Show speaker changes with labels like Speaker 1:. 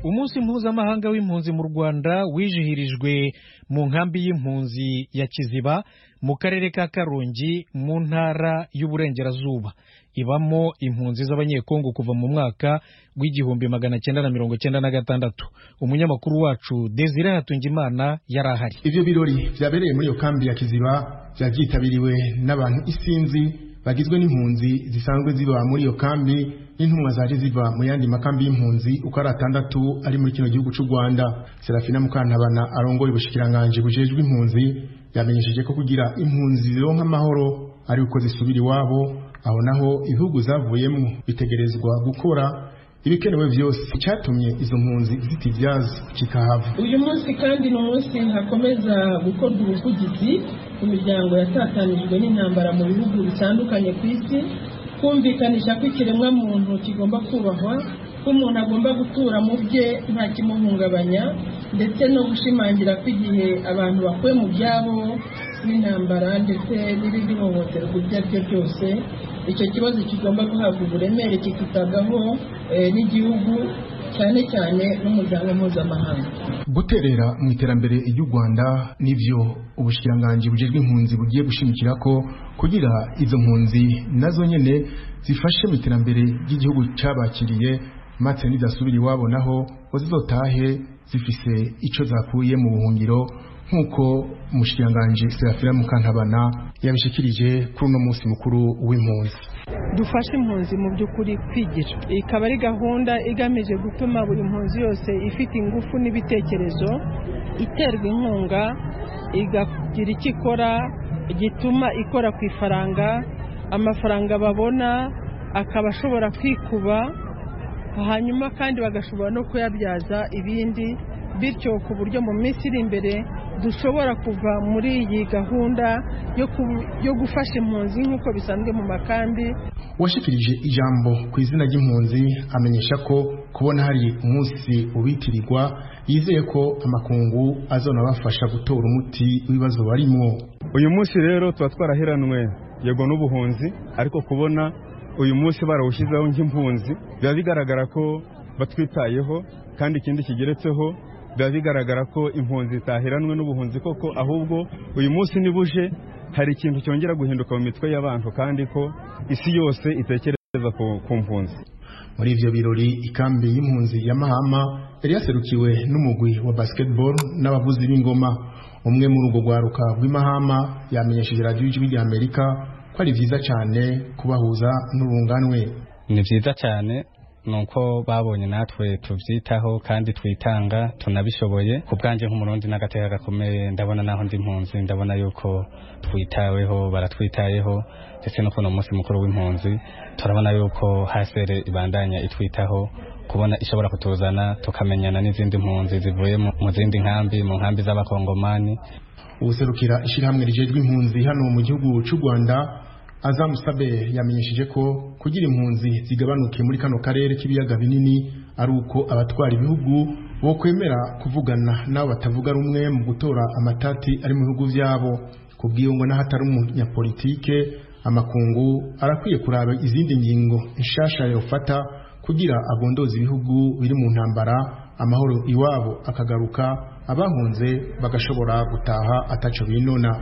Speaker 1: umunsi mpuzamahanga w'impunzi mu rwanda wizihirijwe mu nkambi y'impunzi ya kiziba mu karere ka karongi mu ntara y'uburengerazuba ibamo impunzi z'abanyekongo kuva mu mwaka w'igihumbi magana cyenda na mirongo cyenda na gatandatu umunyamakuru wacu desire hatungimana yari ahari
Speaker 2: ivyo birori vyabereye muri iyo kambi ya kiziba vyavyitabiriwe n'abantu isinzi bagizwe n'impunzi zisanzwe ziba muri iyo kambi n'intumwa zaje ziva mu yandi makambi y'impunzi uko ari atandatu ari muri kino gihugu c'u Rwanda Serafina Mukantabana arongoye ubushikiranganje bujejwe impunzi yamenyesheje ko kugira impunzi zironka amahoro ari uko zisubira iwabo aho naho ibihugu zavuyemo bitegerezwa gukora ibikenewe byose icyatumye izo mpunzi zitivyaza kikahava
Speaker 3: uyu munsi kandi ni umunsi hakomeza gukorwa ubuvugizi ku miryango yatatanijwe n'intambara mu bihugu bitandukanye ku isi kumvikanisha ko ikiremwa muntu kigomba kubahwa ko umuntu agomba gutura mu bye nta kimuhungabanya ndetse no gushimangira ko igihe abantu bakuwe mu byabo n'intambara ndetse n'irindi hohoterwa iryo ari ryo ryose icyo kibazo kigomba guhabwa uburemere kikitabwaho n'igihugu cyane cyane n'umuryango mpuzamahanga
Speaker 2: guterera mu iterambere ry'u Rwanda nivyo ubushikiranganje bujejwe impunzi bugiye gushimikira ko kugira izo mpunzi nazo nyene zifashe mu iterambere ry'igihugu cabakiriye maze nidasubira iwabo naho ngo zizotahe zifise ico zakuye mu buhungiro nk'uko umushikiranganji Serafina Mukantabana yabishikirije kuri uno munsi mukuru w'impunzi
Speaker 3: dufashe impunzi mu by'ukuri kwigira ikaba ari gahunda igamije gutuma buri mpunzi yose ifite ingufu n'ibitekerezo iterwa inkunga igagira icyo ikora gituma ikora ku ifaranga amafaranga babona akaba ashobora kwikuba hanyuma kandi bagashobora no kuyabyaza ibindi bityo ku buryo mu minsi iri imbere dushobora kuva muri iyi gahunda yo gufasha impunzi nk'uko bisanzwe mu makambi
Speaker 2: uwashikirije ijambo ku izina ry'impunzi amenyesha ko kubona hari umunsi ubitirirwa yizeye ko amakungu azonabafasha gutora umuti w'ibibazo barimwo
Speaker 4: uyu munsi rero tuba twaraheranwe yego n'ubuhunzi ariko kubona uyu munsi barawushyizeho nk'impunzi biba bigaragara ko batwitayeho kandi ikindi kigeretseho biba bigaragara ko impunzi zitaheranwe n'ubuhunzi koko ahubwo uyu munsi nibuje hari ikintu cyongera guhinduka mu mitwe y'abantu kandi ko isi yose itekereza ku mpunzi
Speaker 2: muri ivyo birori ikambi y'impunzi ya Mahama yari yaserukiwe n'umugwi wa basketball n'abavuzi b'ingoma umwe muri urwo rwaruka rw'imahama yamenyesheje radiyo y'ijwi rya amerika ko ari vyiza cyane kubahuza n'urunganwe
Speaker 5: ni vyiza cyane nuko babonye natwe tuvyitaho kandi twitanga tunabishoboye ku bwanje nk'umurundi n'agateka gakomeye ndabona naho ndi impunzi ndabona yuko twitaweho baratwitayeho ndetse no kuno munsi mukuru w'impunzi turabona yuko hasere ibandanya itwitaho kubona ishobora kutuzana tukamenyana n'izindi mpunzi zivuye mu zindi nkambi mu nkambi z'abakongomani
Speaker 2: ubuserukira ishirahamwe rijejwe impunzi hano mu gihugu cy'u Rwanda Azam Sabe yamenyesheje ko kugira impunzi zigabanuke muri kano karere k'ibiyaga binini ari uko abatwara ibihugu bo kwemera kuvugana nabo batavuga rumwe mu gutora amatati ari mu bihugu vyabo kubwiyo ngo n'ahatari umunyapolitike amakungu arakwiye kuraba izindi ngingo nshasha yofata kugira agondoza ibihugu biri mu ntambara amahoro iwabo akagaruka abahunze bagashobora gutaha ataco binona